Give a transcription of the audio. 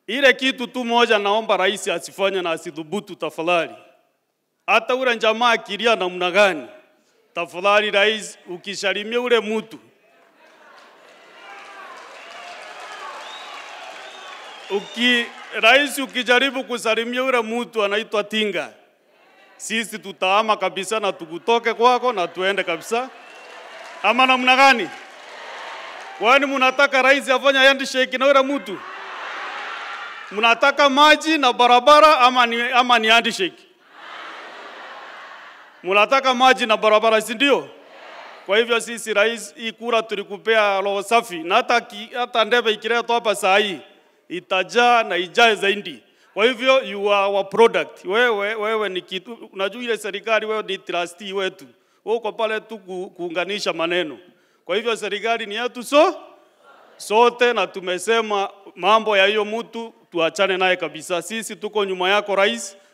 Ile kitu tu moja naomba rais asifanye na asidhubutu tafadhali. Hata ule jamaa akilia namna gani, tafadhali rais, ukishalimia ule mtu uki rais, ukijaribu kusalimia ule mtu anaitwa Tinga, sisi tutaama kabisa na tukutoke kwako na tuende kabisa, ama namna gani? Kwani mnataka rais afanye handshake na ule mtu? Mnataka maji na barabara ama ni, ama ni handshake? Mnataka maji na barabara, si ndio? Kwa hivyo sisi rais, hii kura tulikupea roho safi, na hata ki, hata ndebe ikiletwa hapa saa hii itajaa na ijae zaidi. Kwa hivyo you are our product. Wewe wewe ni kitu, unajua ile serikali, wewe ni trustee wetu, wewe uko pale tu ku, kuunganisha maneno. Kwa hivyo serikali ni yetu so sote, na tumesema mambo ya hiyo mtu tuachane naye kabisa. Sisi tuko nyuma yako rais,